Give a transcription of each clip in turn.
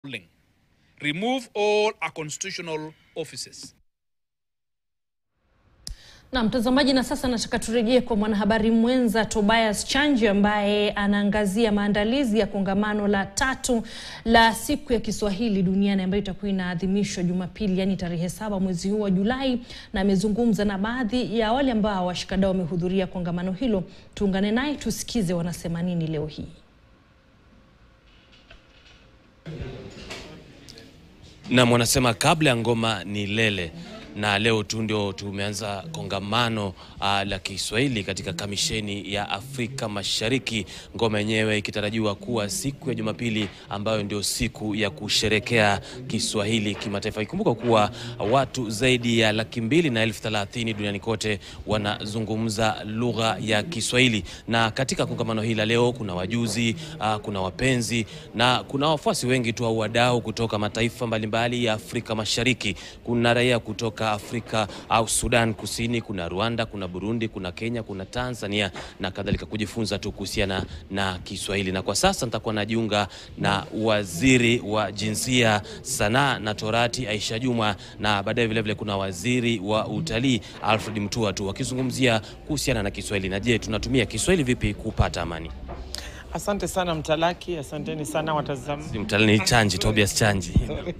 ruling. Remove all unconstitutional offices. Na mtazamaji, na sasa nataka turejee kwa mwanahabari mwenza Tobias Chanji ambaye anaangazia maandalizi ya kongamano la tatu la siku ya Kiswahili duniani ambayo itakuwa inaadhimishwa Jumapili, yani tarehe saba mwezi huu wa Julai, na amezungumza na baadhi ya wale ambao washikadau wamehudhuria kongamano hilo. Tuungane naye tusikize wanasema nini leo hii. Nam wanasema kabla ya ngoma ni lele, na leo tu ndio tumeanza kongamano uh, la Kiswahili katika kamisheni ya Afrika Mashariki, ngoma yenyewe ikitarajiwa kuwa siku ya Jumapili ambayo ndio siku ya kusherekea Kiswahili kimataifa. Ikumbuka kuwa watu zaidi ya laki mbili na elfu thelathini duniani kote wanazungumza lugha ya Kiswahili, na katika kongamano hili la leo kuna wajuzi uh, kuna wapenzi na kuna wafuasi wengi tu au wadau kutoka mataifa mbalimbali ya Afrika Mashariki. Kuna raia kutoka Afrika au Sudan Kusini, kuna Rwanda, kuna Burundi, kuna Kenya, kuna Tanzania na kadhalika, kujifunza tu kuhusiana na Kiswahili. Na kwa sasa nitakuwa najiunga na waziri wa jinsia, sanaa na torati Aisha Juma, na baadaye vilevile kuna waziri wa utalii Alfred Mutua tu wakizungumzia kuhusiana na Kiswahili na je, tunatumia Kiswahili vipi kupata amani. Asante sana Mtalaki, asanteni sana watazam... Si mtalii ni Chanji, Tobias Chanji.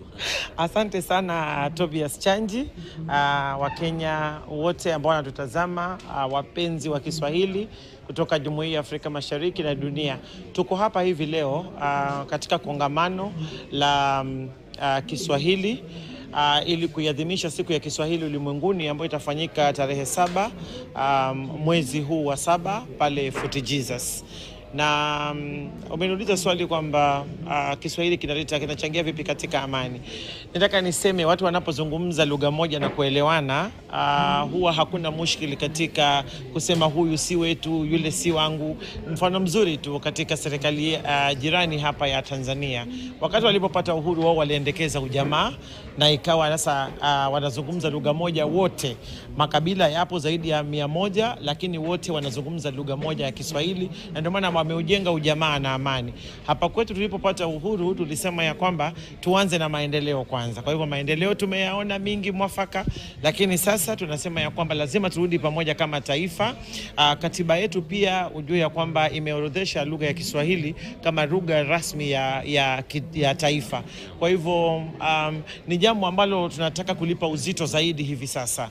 Asante sana Tobias Chanji, uh, Wakenya wote ambao wanatutazama, uh, wapenzi wa Kiswahili kutoka Jumuiya ya Afrika Mashariki na dunia. Tuko hapa hivi leo uh, katika kongamano la um, uh, Kiswahili Uh, ili kuiadhimisha siku ya Kiswahili ulimwenguni ambayo itafanyika tarehe saba um, mwezi huu wa saba pale Fort Jesus na um, umeniuliza swali kwamba uh, Kiswahili kinaleta kinachangia vipi katika amani. Nataka niseme watu wanapozungumza lugha moja na kuelewana, uh, huwa hakuna mushkili katika kusema huyu si wetu, yule si wangu. Mfano mzuri tu katika serikali uh, jirani hapa ya Tanzania, wakati walipopata uhuru wao waliendekeza ujamaa na ikawa sasa uh, wanazungumza lugha moja wote. Makabila yapo zaidi ya mia moja, lakini wote wanazungumza lugha moja ya Kiswahili na ndio maana wameujenga ujamaa na amani. Hapa kwetu tulipopata uhuru tulisema ya kwamba tuanze na maendeleo kwanza. Kwa hivyo maendeleo tumeyaona mingi mwafaka, lakini sasa tunasema ya kwamba lazima turudi pamoja kama taifa. Aa, katiba yetu pia ujue ya kwamba imeorodhesha lugha ya Kiswahili kama lugha rasmi ya, ya, ya taifa. Kwa hivyo um, ni jambo ambalo tunataka kulipa uzito zaidi hivi sasa.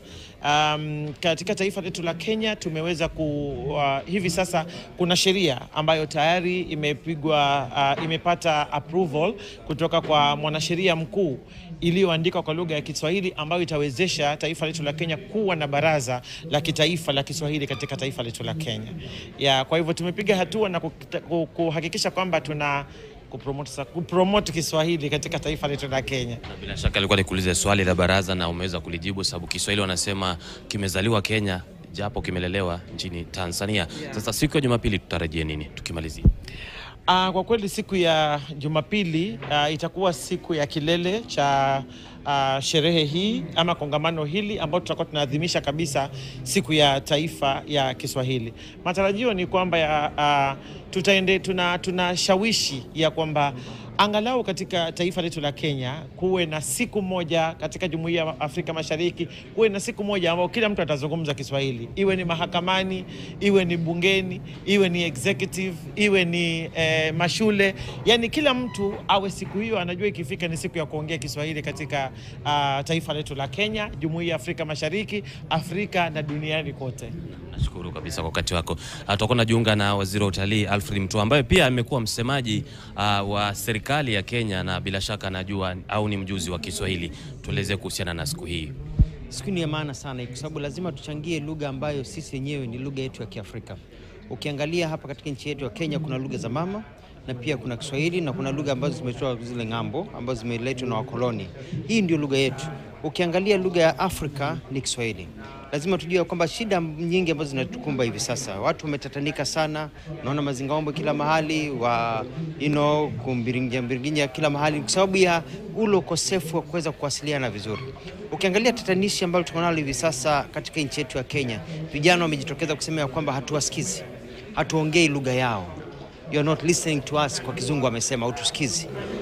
Um, katika taifa letu la Kenya tumeweza ku uh, hivi sasa kuna sheria ambayo tayari imepigwa uh, imepata approval kutoka kwa mwanasheria mkuu iliyoandikwa kwa lugha ya Kiswahili ambayo itawezesha taifa letu la Kenya kuwa na baraza la kitaifa la Kiswahili katika taifa letu la Kenya. Ya, kwa hivyo tumepiga hatua na kuhakikisha kwamba tuna kupromote, kupromote Kiswahili katika taifa letu la Kenya. Na bila shaka alikuwa nikuulize swali la baraza na umeweza kulijibu, sababu Kiswahili wanasema kimezaliwa Kenya japo kimelelewa nchini Tanzania. Sasa siku ya Jumapili tutarajie nini tukimalizia? Uh, kwa kweli siku ya Jumapili uh, itakuwa siku ya kilele cha uh, sherehe hii ama kongamano hili ambao tutakuwa tunaadhimisha kabisa siku ya taifa ya Kiswahili. Matarajio ni kwamba ya, uh, tutaende tuna tunashawishi ya kwamba angalau katika taifa letu la Kenya kuwe na siku moja katika Jumuiya ya Afrika Mashariki, kuwe na siku moja ambao kila mtu atazungumza Kiswahili, iwe ni mahakamani, iwe ni bungeni, iwe ni executive, iwe ni eh, mashule, yani kila mtu awe siku hiyo anajua ikifika ni siku ya kuongea Kiswahili katika uh, taifa letu la Kenya, Jumuiya ya Afrika Mashariki, Afrika na duniani kote. Nashukuru kabisa kwa wakati wako. Tutakuwa najiunga na waziri wa utalii Alfred Mutua ambaye pia amekuwa msemaji uh, wa serikali ya Kenya na bila shaka anajua au ni mjuzi wa Kiswahili. Tueleze kuhusiana na siku hii. Siku ni ya maana sana kwa sababu lazima tuchangie lugha ambayo sisi wenyewe ni lugha yetu ya Kiafrika. Ukiangalia hapa katika nchi yetu ya Kenya kuna lugha za mama na pia kuna Kiswahili na kuna lugha ambazo zimetoka zile ng'ambo ambazo zimeletwa na wakoloni. Hii ndio lugha yetu. Ukiangalia lugha ya Afrika ni Kiswahili. Lazima tujue kwamba shida nyingi ambazo zinatukumba hivi sasa, watu wametatanika sana, naona mazingaombo kila mahali wa you know, kumbiringia mbiringinya kila mahali, kwa sababu ya ule ukosefu wa kuweza kuwasiliana vizuri. Ukiangalia tatanishi ambalo tuko nalo hivi sasa katika nchi yetu ya Kenya, vijana wamejitokeza kusema ya kwamba hatuwasikizi, hatuongei lugha yao you are not listening to us, kwa kizungu amesema, utusikizi.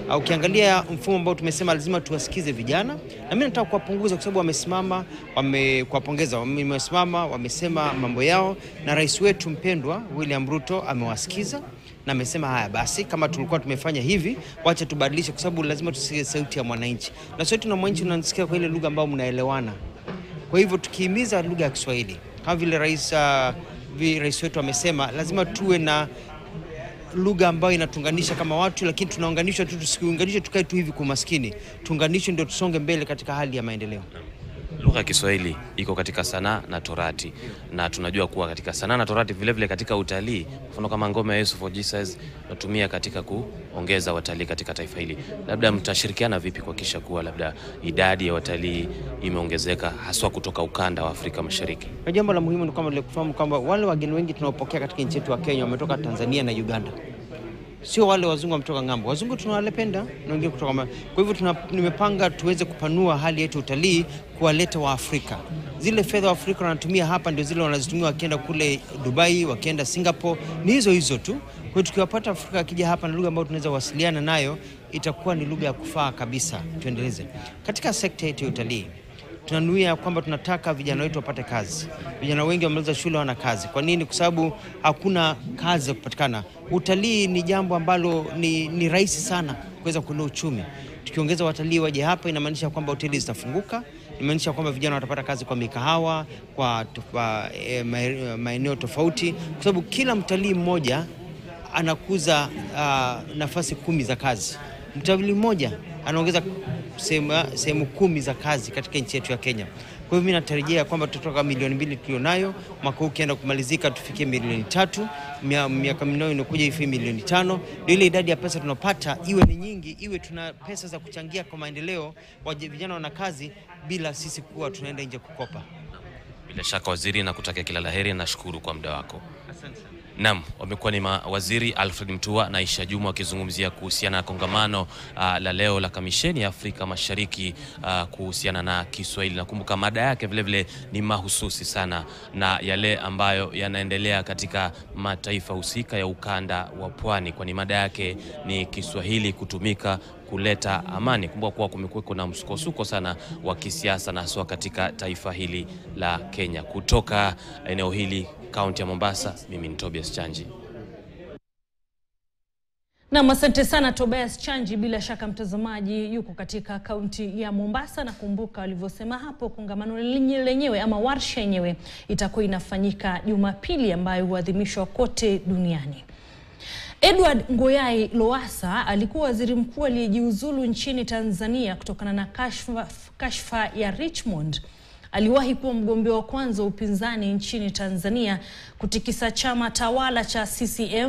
Uh, ukiangalia mfumo ambao tumesema lazima tuwasikize vijana, na mimi nataka kuwapunguza kwa sababu wamesimama, wame kuwapongeza, wamesimama, wamesema mambo yao, na rais wetu mpendwa William Ruto amewasikiza na amesema haya basi, kama tulikuwa tumefanya hivi, wacha tubadilishe, kwa sababu lazima tusikie sauti ya mwananchi, na sauti ya mwananchi unasikia kwa ile lugha ambayo mnaelewana. Kwa hivyo tukihimiza lugha ya Kiswahili kama vile rais, uh, vi, rais wetu amesema, lazima tuwe na lugha ambayo inatuunganisha kama watu, lakini tunaunganishwa tu, tusiunganishwe tukae tu hivi kwa maskini, tuunganishwe ndio tusonge mbele katika hali ya maendeleo. Lugha ya Kiswahili iko katika sanaa na torati, na tunajua kuwa katika sanaa na torati vilevile vile katika utalii, mfano kama ngoma ya Yesu for Jesus natumia katika kuongeza watalii katika taifa hili. Labda mtashirikiana vipi kuhakikisha kuwa labda idadi ya watalii imeongezeka haswa kutoka ukanda wa Afrika Mashariki? Na jambo la muhimu ni kwamba ile kufahamu kwamba wale wageni wengi tunaopokea katika nchi yetu ya Kenya wametoka Tanzania na Uganda, sio wale wazungu wametoka ng'ambo. Wazungu tunawapenda na wengine kutoka ma... kwa hivyo tuna, nimepanga tuweze kupanua hali yetu utalii, kuwaleta Waafrika. Zile fedha Waafrika wanatumia hapa ndio zile wanazitumia wakienda kule Dubai, wakienda Singapore, ni hizo hizo tu. Kwa hiyo tukiwapata Afrika akija hapa na lugha ambayo tunaweza wasiliana nayo, itakuwa ni lugha ya kufaa kabisa. Tuendeleze katika sekta yetu ya utalii tunanuia kwamba tunataka vijana wetu wapate kazi. Vijana wengi wamaliza shule wana kazi. Kwa nini? Kwa sababu hakuna kazi za kupatikana. Utalii ni jambo ambalo ni, ni rahisi sana kuweza kuinua uchumi. Tukiongeza watalii waje hapa, inamaanisha kwamba hoteli zitafunguka, inamaanisha kwamba vijana watapata kazi kwa mikahawa, kwa, kwa e, maeneo tofauti, kwa sababu kila mtalii mmoja anakuza uh, nafasi kumi za kazi. Mtalii mmoja anaongeza sehemu kumi za kazi katika nchi yetu ya Kenya. Kwa hivyo mimi natarajia kwamba tutatoka milioni mbili tulionayo mwaka huu ukienda kumalizika tufikie milioni tatu, miaka minane inakuja ifie milioni tano, ndio ile idadi ya pesa tunapata iwe ni nyingi, iwe tuna pesa za kuchangia kwa maendeleo, waje vijana wana kazi bila sisi kuwa tunaenda nje kukopa. Bila shaka waziri, na kutakia kila laheri. Nashukuru kwa muda wako. Asante sana. Naam, wamekuwa ni mawaziri Alfred Mutua na Aisha Juma wakizungumzia kuhusiana na kongamano uh, la leo la Kamisheni ya Afrika Mashariki uh, kuhusiana na Kiswahili. Nakumbuka mada yake vilevile ni mahususi sana na yale ambayo yanaendelea katika mataifa husika ya ukanda wa Pwani, kwani mada yake ni Kiswahili kutumika kuleta amani. Kumbuka kuwa kumekuwa na msukosuko sana wa kisiasa na haswa katika taifa hili la Kenya. Kutoka eneo hili kaunti ya Mombasa, mimi ni Tobias Chanji. Nam, asante sana Tobias Chanji. Bila shaka mtazamaji yuko katika kaunti ya Mombasa, na kumbuka walivyosema hapo, kongamano lenyewe ama warsha yenyewe itakuwa inafanyika Jumapili, ambayo huadhimishwa kote duniani. Edward Ngoyai Lowassa alikuwa waziri mkuu aliyejiuzulu nchini Tanzania kutokana na kashfa, kashfa ya Richmond. Aliwahi kuwa mgombea wa kwanza wa upinzani nchini Tanzania kutikisa chama tawala cha CCM